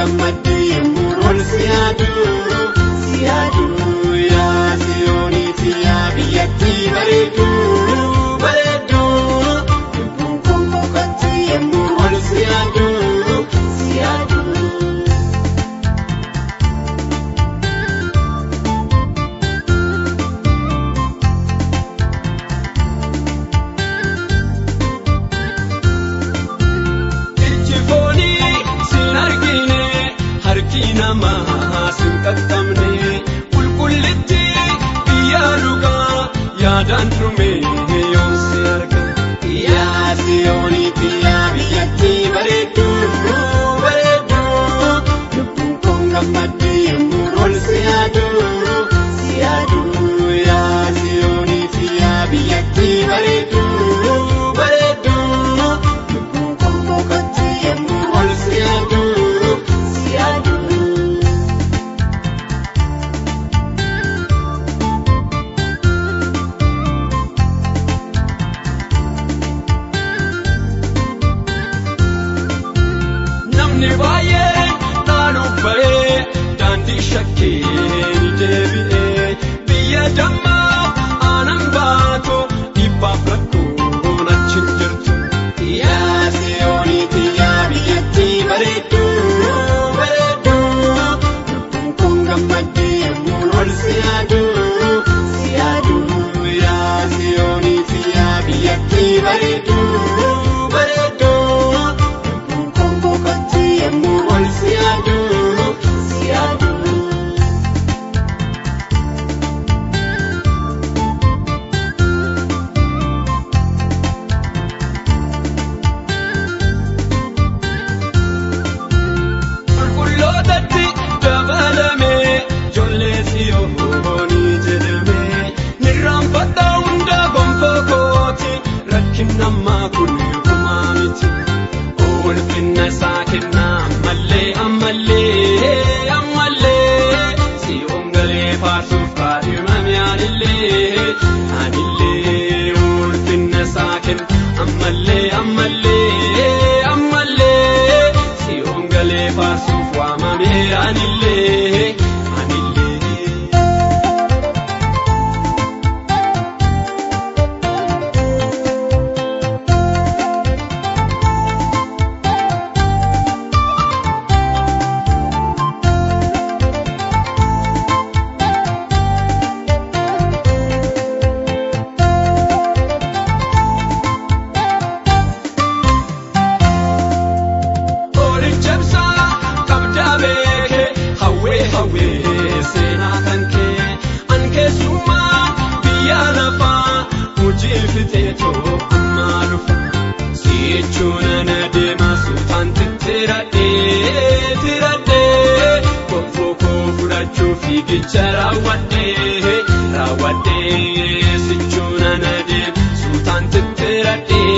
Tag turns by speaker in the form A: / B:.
A: gammaddu yemmuu ol si yaadu si yaadu yaa siyooniiti yaa biyyattii bareedu bareedu lubbuun kun boqotti yemmuu ol si yaadu si yaadu.
B: Ijji foonii sin argine harki namaa sin qaqqabne qulqullitti biyyaa dhugaa yaadaan dhume yoom si arga.
A: Yaa siyooniiti yaa biyyattii bareedu bareedu lubbuun kun gammaddu yemmuu ol si yaadu si yaadu yaa siyooniiti yaa biyyattii bareedu bareedu lubbuun kun boqotti yemmuu ol si yaadu si yaadu.
B: Namni baay'ee dhaaluuf ba'ee daandii shakkee ni deebi'ee biyya dammaa aanan baatu dhibbaaf rakkoon achi hin jirtu.
A: Yaa siyooniiti yaa biyyattii bareedu bareedu lubbuun kun gammaddu yemmuu ol si yaadu si yaadu yaa siyooniiti yaa biyyattii bareedu bareedu lubbuun kun boqotti yemmuu ol si yaadu si yaadu.
B: Qulqullootatti dabalamee ijoollee siyoonii jedhamee nirraanfadhaa hunda gonfoo kooti rakkin ammaa kun gumaa miti. Ulfinna isaa kennaa ammallee ammallee ammallee siyoon galee faarsuuf kaadhimame anillee anillee ulfinna isaa kenna ammallee ammallee ammallee siyoon galee faarsuuf waamame anillee anillee. Qoricha ibsaa qabdaa beekee hawwee hawwee seenaa kan kee an keessummaa biyya lafaa hojii fixeetoo ammaa dhufa si'echuun ana deema suutaan tittiradhee tiradhee gonfoo koo fudhachuu fiigicha raawwadhee raawwadhee sichuun ana deema suutaan tittiradhee